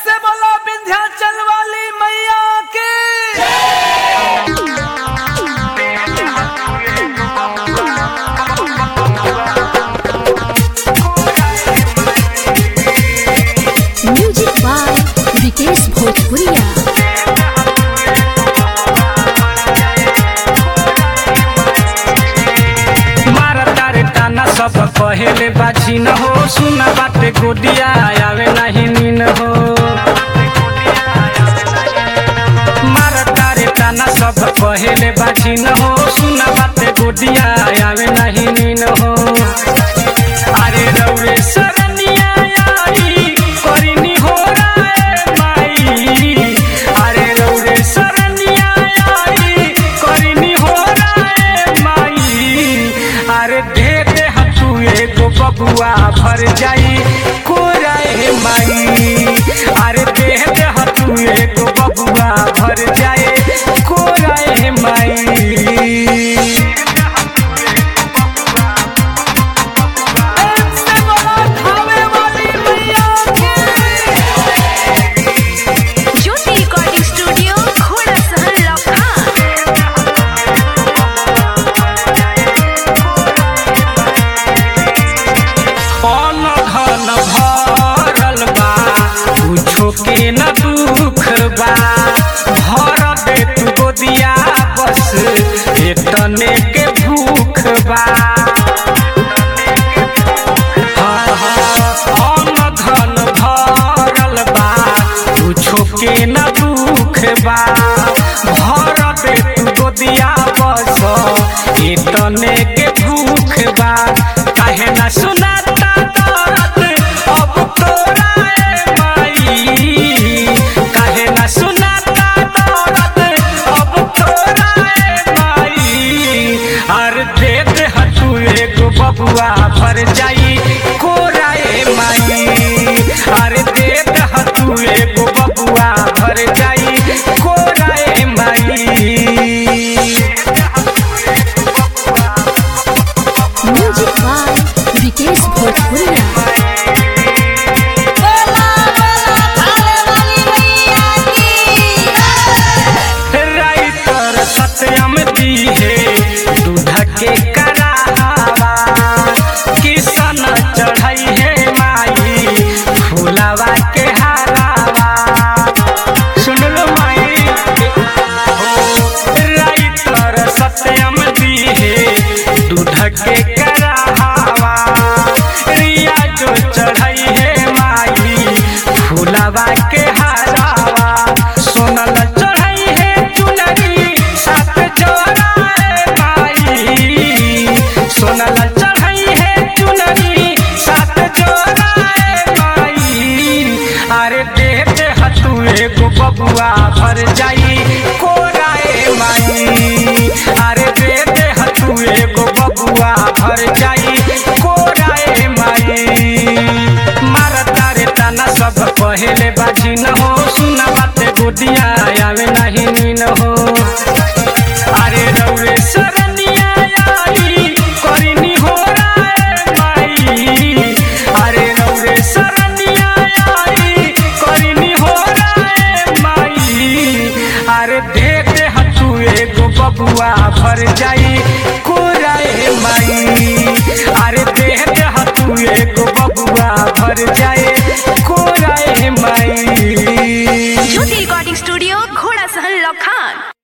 से बोला विंध्याचल वाली मैया के म्यूजिक बाय विकेश भोजपुरिया मारा तारे ताना सब कहेले बाजी न हो सुना बाटे गोदिया आवे नहीं नीन हो मारा तारे ताना सब कहेले बाजी न हो सुना बाटे गोदिया आवे नहीं नीन हो अरे रौरे सरनिया आई करिनी हो राय माई अरे रौरे सरनिया आई करिनी हो राय माई अरे दे दे हतू एगो बबुआ भर जाई कोराए माई अरे दे दे हतू एगो बबुआ भर जाए कोराए माई प्रेम से बोला खावे वाली मैया के ज्योति रिकॉर्डिंग स्टूडियो घोड़ा सहन लखा अन धन भरल बा कुछो के न दुख बा भर दे तू गोदिया बस एतने के भूख बा हाँ, हाँ, अन धन भरल बा कुछो के न दुख बा भर दे तू गोदिया बस एतने के भूख बा काहे ना सुनाता दर्द अब तोरा ए माई काहे ना सुनाता दर्द अब तोरा ए माई अर दे दे हतू एगो बबुआ भर जाई कोरा ए माई अरे दे दे हतू एगो बबुआ भर जाई कोरा ए माई म्यूजिक बाय विकेश भोजपुरिया बोला बोला खावे वाली मैया की राइटर सत्यम दी है दूध के करावा किसन चढ़ाई है माई फूलावा के हारावा सुन लो माई ओ, राइटर सत्यम दी है दूध के करावा रिया जो चढ़ाई है माई फूलावा के हारावा सोनल चढ़ाई है चुनरी सात जोड़ा है माई सोनल चढ़ाई है चुनरी सात जोड़ा है माई अरे दे दे हतू एगो बबुआ भर जाई कोराए माई अरे दे दे हतू एगो बबुआ भर जाई कोराए माई मारा तारे ताना सब पहले बाजी न हो सुना बाते गोदिया आवे नहीं नीन हो अरे रौरे सरनिया आई करिनी हो राय माई अरे रौरे सरनिया आई करिनी हो राय माई अरे दे दे हतू एगो बबुआ भर जाई कोराए माई अरे दे दे हतू एगो बबुआ भर जाए कोराए माई ज्योति रिकॉर्डिंग स्टूडियो घोड़ा सहन लखा